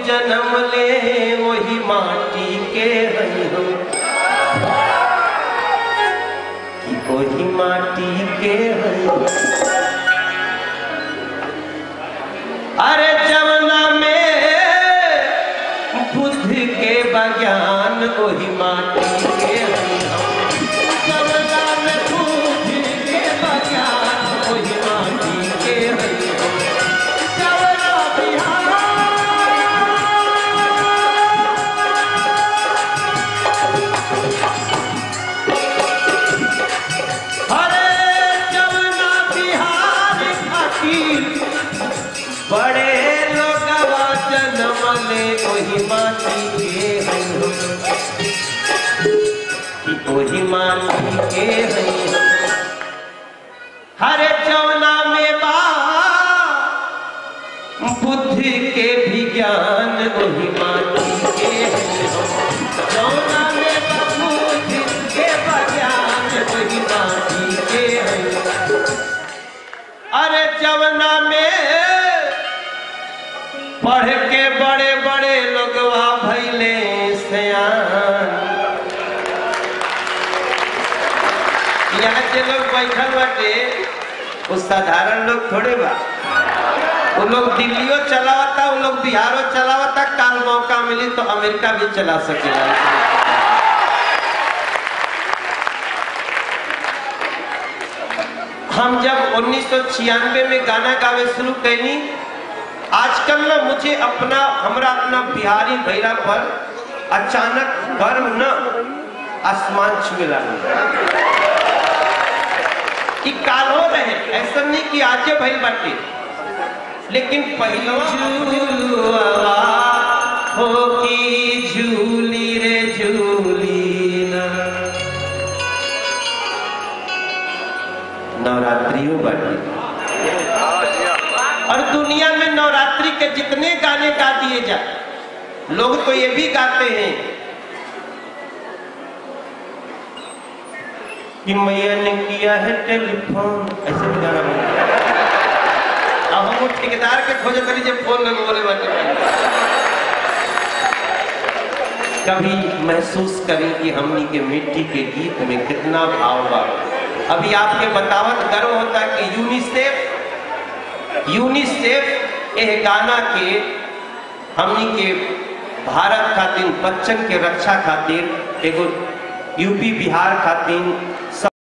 जन्म ले वही माटी के हई हम कि वही माटी के हई हम। अरे जमना में बुद्ध के बज्ञान वही माटी के हई हम जमना में बुद्ध के बज्ञान वही माटी के हई हम जमना बिहार अरे जमुना बिहार खातिर बड़े लोगवा जन्म ले ओही माटी के हई हम कि ओही माटी के हई हम हरे जमुना में बा बुद्ध के भी ज्ञान ओही माटी के हई हम जमुना में बा बुद्ध के बा ज्ञान ओही माटी के हई अरे जमुना में पढ़ के बड़े बड़े लोगवा भैले सयान यहाँ जे लोग बैठल बाटे वो साधारण लोग थोड़े बा वो लोग दिल्लियों चलावता वो लोग बिहारो चलावता काल मौका मिली तो अमेरिका भी चला सकेला हम जब उन्नीस में गाना गावे शुरू कैली आजकल ना मुझे अपना हमरा अपना बिहारी भैला पर अचानक गर्व न आसमान छुए लगा ई कालो रहे ऐसा नहीं कि आजे भइल बाटे लेकिन पहलवा झूलवा हो की झूली रे झूली ना नवरात्रियों बाटे और दुनिया में नवरात्रि के जितने गाने गा दिए जाए लोग तो ये भी गाते हैं कि मैया ने किया है टेलीफोन ऐसे भी गाना बनता है। अब हम वो ठेकेदार के खोज करी जब फोन लगे बोले बाटे कभी महसूस करें कि हमनी के मिट्टी के गीत में कितना भाव बा अभी आपके बतावत गर्व होता है कि यूनिसेफ यूनिसेफ एह गाना के हमनी के भारत खातिर बच्चन के रक्षा खातिर एगो यूपी बिहार खातिर